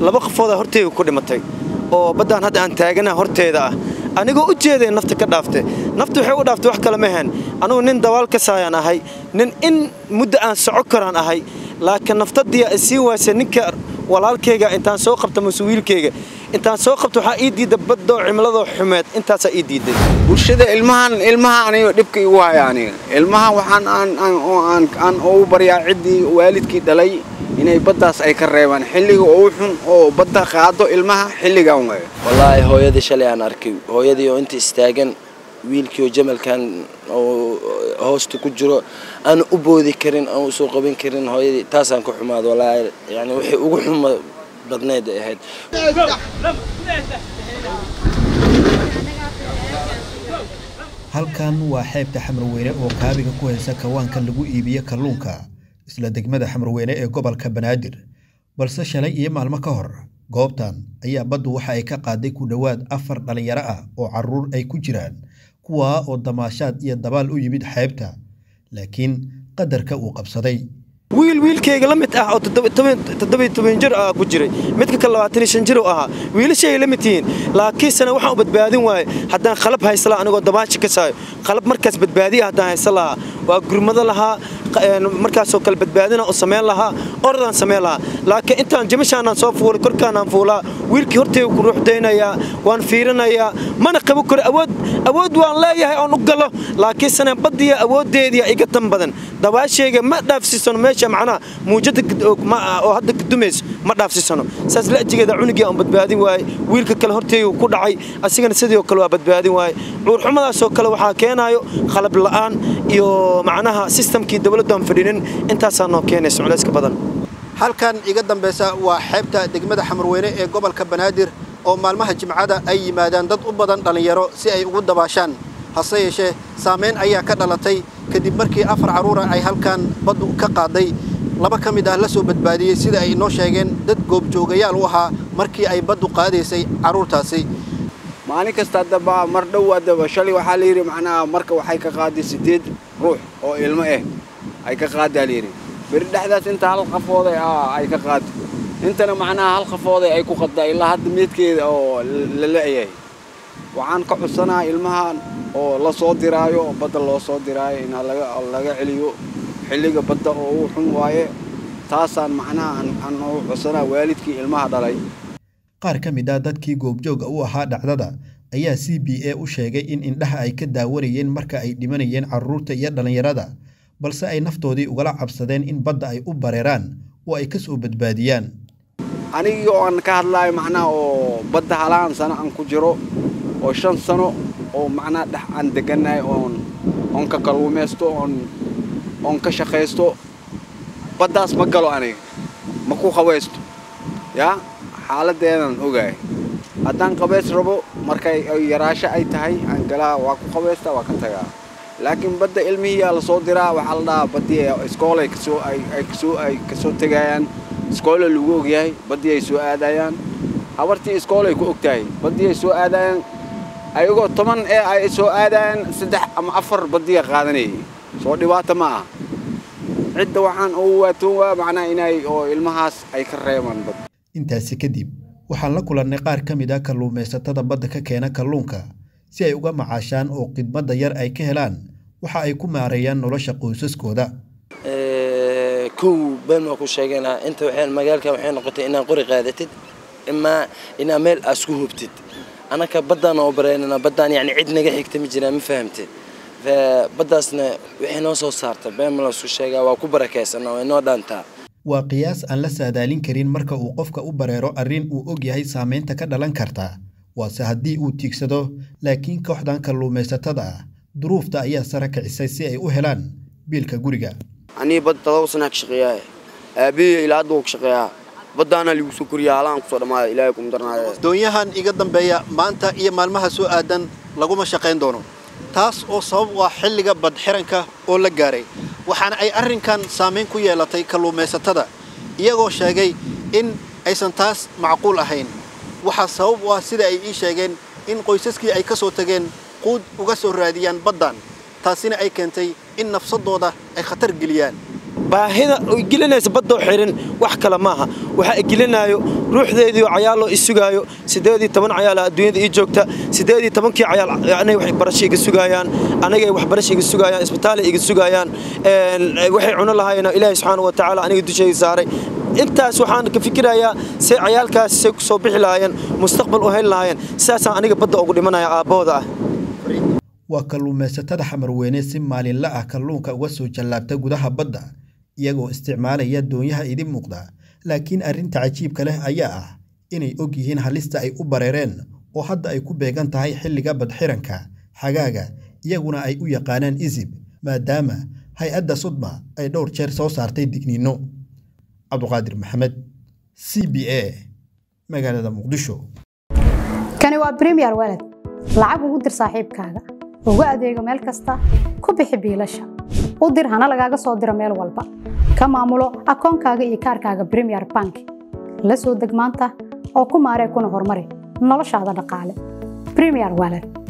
laba qofoodaa horteyga ku dhimatay oo baddaan hadda aan taaganaha horteeda ah anigoo u jeeday nafta ka dhaaftay nafta waxay u dhaaftay wax kale ma ahayn anugu nin dabaal ka saayaan ahay nin in muddo aan soco karaan ahay laakiin naftadii ay sii waasay ninka walaalkayga intaan soo qabta mase wiilkayga intaan soo qabta waxaa ii diidda baddoo cimiladoo xumeed intaasaa ii diidday bulshada ilmahan ilmaha aniga dhibka igu haya aniga ilmaha waxaan aan aan aan aan ugu baryaa ciddii waalidkii dhalay inay baddaas ay ka reebaan xilliga ugu xun oo badda qaado ilmaha xilligan waay wallaahi hooyadii shalay aan arkay hooyadii oo inta istaagan wiilkii oo jamalkan oo hoosta ku jiro aan u boodi karin aan usoo qabin karin hooyadii taasaan ka xumaad wallaahi yani waxay ugu xuma badneed ay ahayd halkan waa xeebta xamarweyne oo kaabiga ku haysa kawaanka lagu iibiyo kalluunka isla degmada xamarweyne ee gobolka banaadir balse shalay iyo maalmo ka hor goobtan ayaa baddu waxa ay ka qaaday ku dhowaad afar dhallinyaro ah oo carruur ay ku jiraan kuwaa oo damaashaad iyo dabaal u yimid xeebta laakiin qadarka uu qabsaday wiil wiilkayga la mid ah oo toddobiyo jir ah ku jiray midka kale labaatan iyo shan jir uu ahaa wiilashay la mid yihiin laakiinsana waxaan u badbaadin waaye haddaan qalab haysa lahaa anigoo dabaashi ka saayo qalab markaas badbaadiya haddaan haysa lahaa waa gurmado lahaa markaasoo kale badbaadina u samayn lahaa orodaan samayn lahaa laakiin intaan jimashaanaan soo fuulay korkaanaan fuulaa wiilkii hortayga ku ruuxdaynayaa waan fiirinayaa mana qabo karo awood awood waan leeyahay oon u galo laakiinsana baddiya awooddeediya iga tan badan dabaashayga ma dhaafsiisano meesha macnaha muujada oo hadda kadumayso ma dhaafsiisano saas la'jigeeda cunugii aan badbaadin waaye wiilka kale hortayga ku dhacay asigana sidii oo kale waa badbaadin waaye cuurxumadaasoo kale waxaa keenaayo qalab la'aan iyo macnaha sistamkii dowladdu aan fadhinin intaasaa noo keenaysa culayska badan halkan iga dambaysa waa xeebta degmada xamarweyne ee gobolka banaadir oo maalmaha jimcada ay yimaadaan dad u badan dhallinyaro si ay ugu dabaashaan hase yeeshee saamayn ayaa ka dhalatay kadib markii afar carruura ay halkan baddu ka qaaday laba ka mid ah la soo badbaadiyey sida ay inoo sheegeen dad goobjoogayaal u ahaa markii ay baddu qaadaysay carruurtaasi maalin kasta haddaba mar dhow haddaba shalay waxaa la yidhi macnaha marka waxay ka qaaday siddeed ruux oo ilmo ah ay ka qaadaa la yidhi beri dhexdaas inta hal qafooday ah ay ka qaado intana macnaha hal qafooday ay ku qadaa ilaa hadda meedkeeda oo la la'yahay waxaan ka codsanaa ilmahan oo la soo diraayo badda loo soo diraayo in laga celiyo xilliga badda oo uu xun waaye taasaan macnaha aan u codsanaa waalidkii ilmaha dhalay qaar ka mid ah dadkii goobjooga u ahaa dhacdada ayaa c b a u sheegay in indhaha ay ka daawanayeen marka ay dhimanayeen carruurta iyo dhallinyarada balse ay naftoodii ugala cabsadeen in badda ay u bareeraan oo ay ka soo badbaadiyaan anigii oo aan ka hadlaayo macnaha oo badda halaan sano aan ku jiro oo shan sano oo macnaha dhex aan degannahay oon oon ka kalluumaysto oon oon ka shaqaysto baddaas ma galo aniga ma ku qabaysto yaa xaaladdeedan ogahay haddaan qabays rabo markay yaraasho ay tahay aan galaa waa ku qabaysta waa ka tagaa laakiin badda ilmihiiyaa lasoo diraa waxaa la dhahaa baddii iskoolay kasoo ay kasoo ay kasoo tegayaan iskoola lagu ogyahay baddii ay soo aadayaan habartii iskoolay ku ogtahay baddii ay soo aadayaan ayagoo toban ee ay soo aadayaan saddex ama afar baddiya qaadanayay soo dhibaato ma ah cidda waxaan ugu waatoon waa macnaha inay oo ilmahaas ay ka reebaan bad intaasi kadib waxaan la kulannay qaar ka mid ah kalluumaysatada badda ka keena kalluunka si ay uga macaashaan oo khidmadda yar ay ka helaan waxa ay ku maareeyaan nolosha qoysaskooda kow been waa ku sheegaynaa inta waxay magaalka waxay noqotay inaad qori qaadatid imaa inaad meel aad isku hubtid anaka baddaan oo bareynana baddaan yani cid naga xigta ma jiraan ma fahamtid baddaasna waxay noo soo saarta been ma laisku sheegaa waa ku barakaysanaa way noo dhaantaa waa qiyaas aan la saadaalin karin marka uu qofka u bareero arrin uu og yahay saamaynta ka dhalan karta waase haddii uu tiigsado laakiin kooxdan kalluumaysatada ah duruufta ayaa sara kicisay si ay u helaan biilka guriga anii badda todoba sanaa ka shaqeeyaa aabihii ilaa hadda wuu ka shaqeeyaa baddaana ligu soo koriyaa halaan kusoo dhammaada ilaahay kuma darnaaya doonyahan iga dambeeya maanta iyo maalmaha soo aadan laguma shaqayn doono taas oo sabab u ah xilliga badxiranka oo la gaaray waxaana ay arrinkan saamayn ku yeelatay kalluumaysatada iyagoo sheegay in aysan taas macquul ahayn waxaa sabab u ah sida ay ii sheegeen in qoysaskii ay ka soo tageen quud uga soo raadiyaan baddan taasina ay keentay in nafsadooda ay khatar geliyaan baahida ay gelinaysa baddoo xirin wax kale maaha waxaa i gelinaayo ruuxdeediioo cayaaloo i sugaayo siddeed iyo toban cayaala adduunyada ii joogta siddeed iyo tobankii cayaal anay waxbarasho iga sugaayaan anagay waxbarasho iga sugaayaan isbitaalay iga sugaayaan waxay cuno lahaayeen ilaahay subxaana wa tacaala aniga dushayda saaray intaas waxaan ka fikirayaa say cayaalkaas say ku soo bixi lahaayeen mustaqbal u heli lahaayeen sidaasaan aniga badda ugu dhimanaya aabbahooda ah waa kalluumaysatada xamarweyne si maalinla ah kalluunka uga soo jallaabta gudaha badda iyagoo isticmaalaya doonyaha idin muuqda laakiin arrinta cajiibka leh ayaa ah inay og yihiin halista ay u bareereen oo hadda ay ku beegan tahay xilliga badxiranka xagaaga iyaguna ay u yaqaanaan isib maadaama hay-adda sudma ay dhowr jeer soo saartay digniinno cabduqaadir maxamed c b a magaalada muqdisho kani waa bremiyer walad lacag ugu dir saaxiibkaaga ugu adeego meel kasta ku bixi biilasha u dir hana lagaaga soo diro meel walba ka maamulo akoonkaaga iyo kaarkaaga bremiyer bank la soo deg maanta oo ku maaree kuna horumari noloshaada dhaqaale bremiyer walad